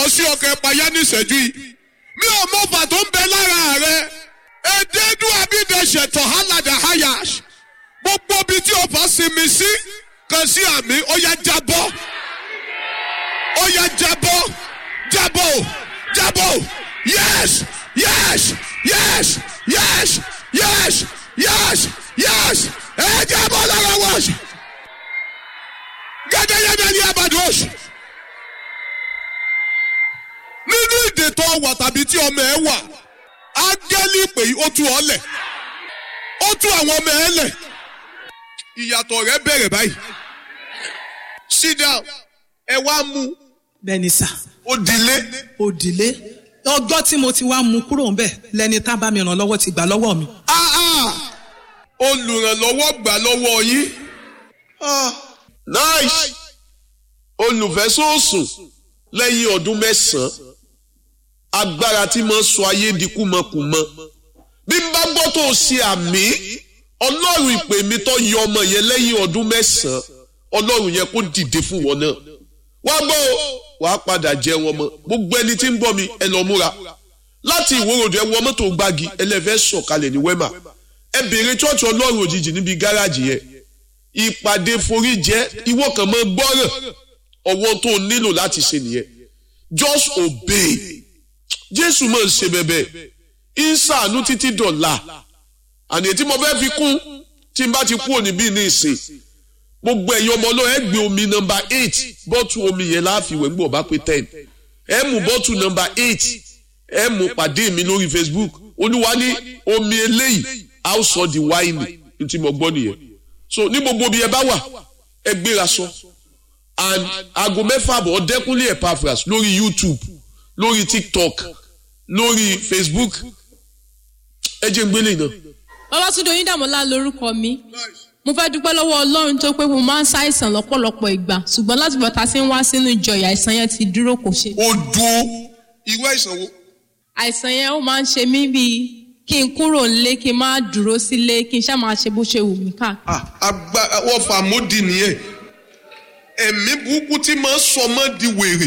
sọ̀rọ̀ sí ọkọ̀ ẹ̀páyá ní ìṣẹ́jú yìí mi ò mọ ọba tó ń bẹ lára rẹ èdèdú abídẹ̀ṣẹ̀ tọ̀hálàdà hayash gbogbo ibi tí o bá sinmi sí kan sí àmì ó yá jábọ́ ó yá jábọ́ jábọ́ jábọ́ yes yes yes yes yes yes yes ẹ jábọ́ lára wọ́ọ̀ṣì gẹ́gẹ́gẹ́gẹ́ ní abadosh nínú ìdè tó wà tàbí tí ọmọ ẹ wà ángẹ́lì pé ó tú ọ lẹ̀ ó tú àwọn ọmọ ẹ lẹ̀ ìyàtọ̀ rẹ bẹ̀rẹ̀ báyìí sit down ẹ wá mú bẹ́ẹ̀ni sà ó dilé òdìlé ọjọ́ tí mo ti wá mú kúrò ń bẹ̀ lẹni tá bá mi ràn lọ́wọ́ ti gbà lọ́wọ́ mi. ah ah olùrànlọ́wọ́ gbà lọ́wọ́ yín ah nice olùfẹ́sọ̀sùn lẹ́yìn ọdún mẹ́sàn-án agbára tí mo sọ ayé di kúmọkùmọ bí n bá gbọ́ tó ṣe àmì ọlọ́run ìpè mi tó yọ ọmọ yẹn lẹ́yìn ọdún mẹ́sàn-án ọlọ́run yẹn kó dìde fún wọn náà wá gbọ́ o wàá padà jẹ wọn mọ́ gbogbo ẹni tí ń gbọ́ mi ẹ lọ múra láti ìwòròdù ẹ wọ mọ́tò gbági ẹlẹ́fẹ́ sọ̀kalẹ̀ ní wẹ́mà ẹ béèrè chọ́ọ̀chì ọlọ́run òjijì níbi gáràjì yẹn ìpàdé forí jẹ́ ìwọ kan mọ́ gbọ́ràn ọwọ́ tó nílò láti ṣe nìyẹn just obey jésù máa ń ṣe bẹ́bẹ́ ń ṣàánú títí dọ̀la àní tí mo fẹ́ fi kún tí n bá ti kú òní bí ní ìsìn gbogbo ẹ̀yin ọmọ náà ẹ gbé omi nọmba eight bọ́tù omi yẹn láàfin ìwé ńgbọ̀ bá pé ten ẹ mú bọ́tù nọmba eight ẹ mú pàdé mi lórí facebook olúwa ní omi eléyìí a ó sọ di wáìnì ní tí mo gbọ́ nìyẹn so ní gbogbo bí ẹ bá wà ẹ gbéra sọ and aago mẹ́fà bọ̀ ọ̀dẹ́kúnlé epaphras lórí youtube lórí tiktok lórí facebook ẹ jẹ́ ń gbélé náà. Babátúndé Oyíndàmọ́lá lorúkọ mi. Mo fẹ́ dúpẹ́ lọ́wọ́ Ọlọ́run tó pé mo máa ń ṣàìsàn lọ́pọ̀lọpọ̀ ìgbà ṣùgbọ́n láti bọ̀ ta sí ń wá sínú ìjọ ìyà àìsàn yẹn ti dúró kò ṣe. ó dúró irú àìsàn wo. Àìsàn yẹn ó máa ń ṣe mí bíi kí n kúrò nílé kí n má dúró sílé kí n ṣáà máa ṣe bó ṣe wù mí káàkiri. agbára wọ́n fà mọ́dì nìyẹn ẹ̀mí burúkú tí máa ń sọ mọ́ di wèrè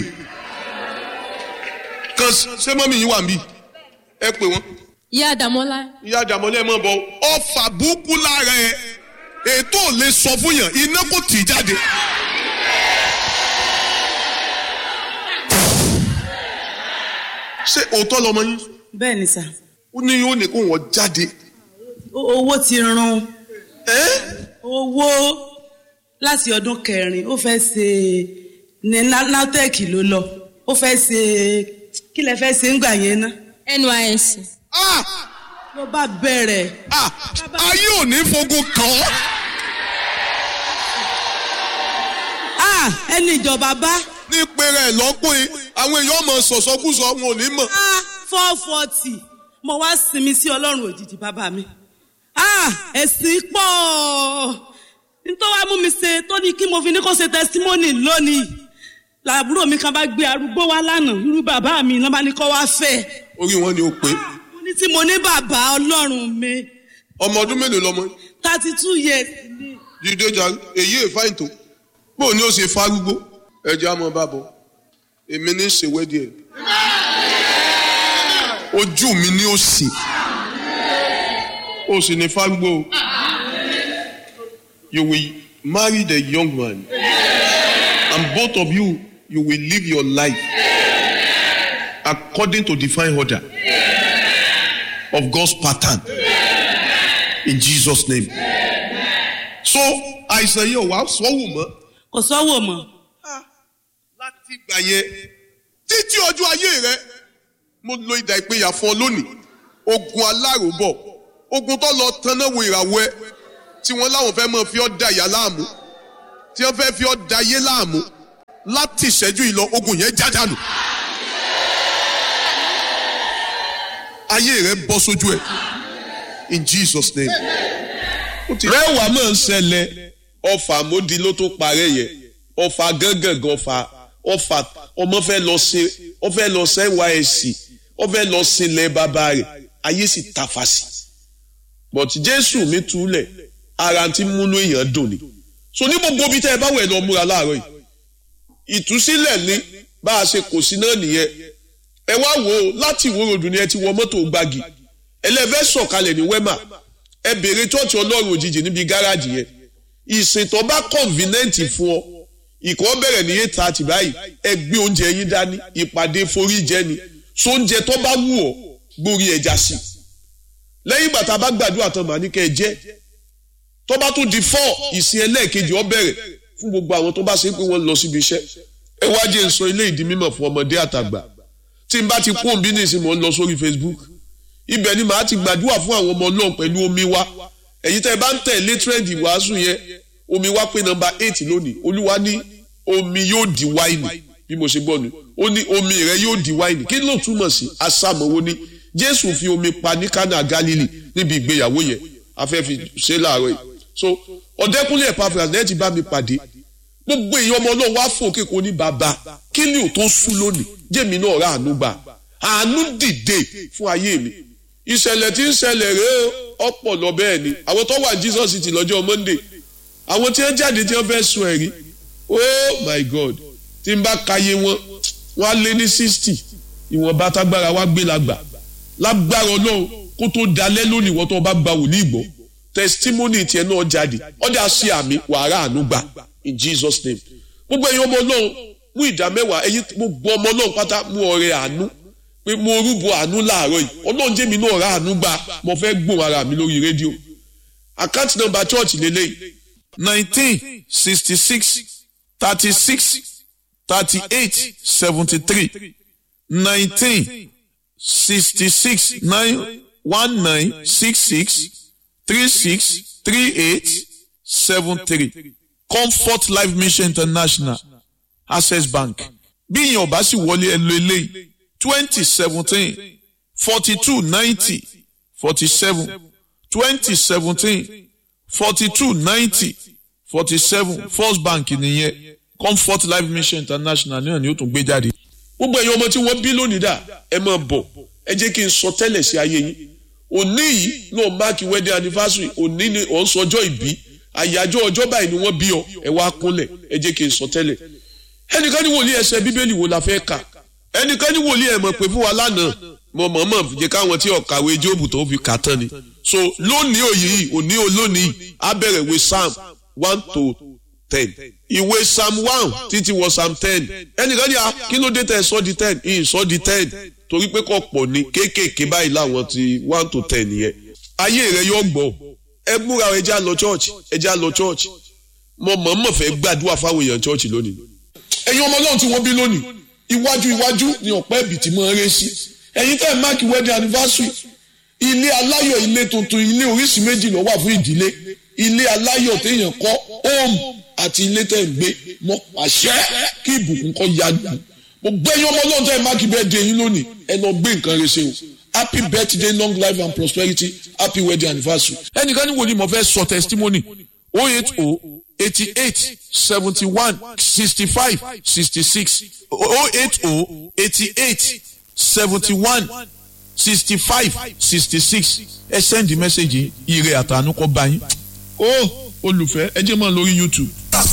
kan ṣé mọ́mí yín wà mí ẹ pè wọ́n Ìyá Àdàmọ́lá ìyá àjàmọ́lẹ̀ mọ̀ bọ̀ ọfà burúkú lára ẹ ètò ò lè sọ fún yàn iná kò tì í jáde. ṣé òótọ́ lọmọ yín bẹ́ẹ̀ni sà ó ní yóò ní kó wọ́n jáde. O- owó ti run ẹ́ owó láti ọdún kẹrin ó fẹ́ ṣe ní Na- natec ló lọ ó fẹ́ ṣe kí lẹ fẹ́ ṣe ń gbà yẹn ná NYSC. ah ló bá bẹ̀rẹ̀ ah ayé ò ní fogun kàn ọ́. ah ẹni ìjọba bá ní pèrè ẹ̀ lọ́kùnrin àwọn èèyàn mọ̀ sọ̀sọ́kùsọ wọn ò ní mọ̀. ah four forty mo wá sinmi sí ọlọ́run òjijì bàbá mi ah ẹ̀sìn pọ̀ nítorí wàá mú mi ṣe tó ní kí mo fi ní kó ṣe testimony lónìí làbúrò mi kan bá gbé arúgbó wá lánàá irú bàbá mi ló bá ní kó wá fẹ́ orí wọn ni ó pé mo ní tí mo ní bàbá ọlọ́run mi ọmọ ọdún mélòó lọmọ yín? thirty two years ni dídé jàre èyí è fáìn tó bó ni ó ṣe fárúgbó ẹjẹ àmọ bàbọ èmi ní ṣèwédìí ẹ ojú mi ní òsì ó sì ní fárúgbó o. you will marry the young man and both of you you will live your life according to divine order of God's pattern in Jesus name so àìsàn yìí ò wá sọ́wọ́ mọ́ kò sọ́wọ́ mọ́ láti ìgbà yẹn títí ọjọ́ ayé rẹ mo lo ìdà ìpínyà fún ọ lónìí ogun aláròbọ̀ ogun tó lọ tanná wo ìràwọ̀ ẹ tí wọ́n láwọn fẹ́ mọ̀ fi ọ́ da ìyá láàmú tí wọ́n fẹ́ fi ọ́ da ayé láàmú láti ìṣẹ́jú yìí lọ ogun yẹn já dànù ayé rẹ bọ́ sójú ẹ in Jesus name. rẹwà máa ń ṣẹlẹ̀ ọfà mọ́di ló tó parẹ́ yẹn ọfà gángan ọfà ọfà ọmọ fẹ́ lọ sí ọ fẹ́ lọ sí nysc ọ fẹ́ lọ sí ilẹ̀ bàbá rẹ̀ ayé sì tàfà sí but jésù mi túlẹ̀ ara ti múnú èèyàn dùn ni so ní gbogbo bí tẹ́ ẹ bá wẹ̀ lọ múra láàárọ̀ yìí ìtúsílẹ̀ ni bá a ṣe kò sí náà nìyẹn ẹ wá wò ó láti ìwó ròdù ni ẹ ti wọ mọ́tò gbági ẹlẹ́fẹ́ sọ̀kalẹ̀ ní wẹ́mà ẹ béèrè chọ́ọ̀chì ọlọ́run òjijì níbi gáràjì yẹn ìsìn tó bá convenient fún ọ ìkọ́ bẹ̀rẹ̀ ní eight thirty báyìí ẹ gbé oúnjẹ yín dání ìpàdé forí jẹ ni so oúnjẹ tó bá wù ọ́ gbórí ẹja sí lẹ́yìn ìgbà tá a bá gbàdúrà tán màá ní kẹ́ ẹ jẹ́ tó bá tún di four ìsìn ẹlẹ́ẹ̀kejì ọ bẹ̀rẹ̀ fún gbogbo àwọn tó bá ṣe pé wọ́n lọ síbi iṣẹ́ ẹ wá jẹ́ n sọ ilé ìdí mímọ̀ fún ọmọdé àtàgbà tí n bá ti kó òǹbí nìsín mò ń lọ sórí Facebook ibẹ̀ ni màá ti gbàdúrà fún àwọn ọmọ náà pẹ̀lú omi wa ẹ̀yin tẹ́ ẹ bá ń tẹ̀lé trend ìwàásù yẹn omi wa pé nọ́mbà eight lónìí olúwa ní omi yóò di wáìnì bí mo ṣe gbọ́ ni ó ní omi rẹ yóò di wáìnì kí ló túmọ̀ sí asámọ̀wó ni jésù fi omi pa ní kánà galili níbi ìgbéyàwó yẹn afẹ́ fi ṣe láàárọ̀ yìí so ọ̀dẹ́kúnlé Epaphras lẹ́yìn tí bá mi pàdé gbogbo èèyàn ọmọ náà wá fòkè kò ní bàbá kí ni ò tó sú lónìí jẹ́mi náà rà àánú gbà àánú dìde fún ayé mi ìṣẹ̀lẹ̀ tí ń ṣẹlẹ̀ rèé ọ̀pọ̀ lọ bẹ́ẹ̀ ni àwọn tó wà Jesus City lọ́jọ́ Monday àwọn tí wọ́n jáde tí wọ́n fẹ́ sun ẹ̀rí oh my God tí n bá kàyé wọn wọ́n á lé ní sixty ìwọ̀nba tágbára wá gbé lágbà lágbára Ọlọ́run kó tó dalẹ́ lónìí wọ́n tó bá gba wòlíì gbọ́ testimony tiẹ̀ náà jáde ọ̀dà sí àmì wàrà àánú gbà in Jesus name gbogbo ẹ̀yin ọmọ Ọlọ́run mú ìdá mẹ́wàá ẹ̀yin gbogbo ọmọ Ọlọ́run pátá mú ọrẹ àánú pé mo rúbọ àánú láàárọ̀ yìí Ọlọ́run jẹ́ mi náà rà àánú gbà mo fẹ́ gbóhùn ara mi lórí rédíò àkáǹtì nọ́mbà chọ́ọ̀chì lélẹ́yìí nineteen sixty six thirty six thirty eight seventy three nineteen sixty six nine one nine six six three six three eight seven three comfort life mission international access bank bí ìyẹn ò bá sì wọlé ẹ lo eléyìí twenty seventeen forty two ninety forty seven twenty seventeen forty two ninety forty seven first bank nìyẹn comfort life mission international náà ni ó tún gbé jáde. gbogbo ẹ̀yin ọmọ tí wọ́n bí lónìí dà ẹ máa bọ̀ ẹ jẹ́ kí n sọ tẹ́lẹ̀ sí ayé yín òní yìí náà máàkì wedding anniversary òní ni ò ń sọjọ́ ìbí àyájọ́ ọjọ́ báyìí ni wọ́n bí ọ ẹ wá kúnlẹ̀ ẹ jẹ́ kí n sọ tẹ́lẹ̀ ẹnìkan ní wòlíì ẹsẹ̀ bíbélì wo la fẹ́ kà ẹnìkan ní wòlíì ẹ̀ mọ̀ pé fún wa lánàá mo mọ̀ mọ̀ jẹ́ káwọn tí ọ̀kàwé jóòbù tó fi kà tán ni so lónìí òyì yìí òní olónìí á bẹ̀rẹ̀ ìwé psalm one to ten ìwé psalm one títí wọ psalm ten ẹnìkan ní a kí ló dé tẹ sọ di ten ìyìn sọ di ten torí pé kò pọ̀ ní kéékèèké báyìí láwọn ti one to ten yẹn ayé rẹ yóò gbọ́ ẹ múra ẹ já lọ church ẹ já lọ church mo mọ̀ọ́mọ̀ fẹ́ gbàdúrà fáwọn èèyàn church lónìí ẹ̀yin ọmọ ọlọ́run tí wọ́n bí lónìí iwájú iwájú ni ọ̀pẹ́ ẹ̀bì tí mo ń ré sí ẹ̀yin tẹ́ ẹ̀ máàkì wedding anniversary ilé aláyọ̀ ilé tuntun ilé oríṣi méjì ló wà fún ìdílé ilé aláyọ̀ téèyàn kọ́ home àti ilé tẹ́ ẹ̀ ń gbé mọ́ àṣẹ kí ìbùkún kọ́ ya dùn mo gbé ẹ̀yin ọmọ ọlọ́run tẹ́ ẹ̀ máàkì birthday yín lónìí ẹ lọ gbé nǹkan rẹ ṣe o happy birthday long life and prosperity happy wedding anniversary. ẹnìkan ní wo ni mo fẹ́ sọ testimony oh eight oh eighty eight seventy one sixty five sixty six oh eight oh eighty eight seventy one sixty five sixty six ẹ send the message ire àtànú kọ bá yín ó olùfẹ́ ẹ jẹ́ mọ́ lórí YouTube.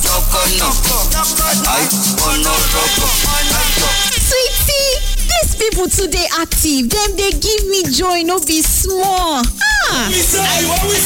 sweetie dis people too dey active dem dey give me joy no be small. ah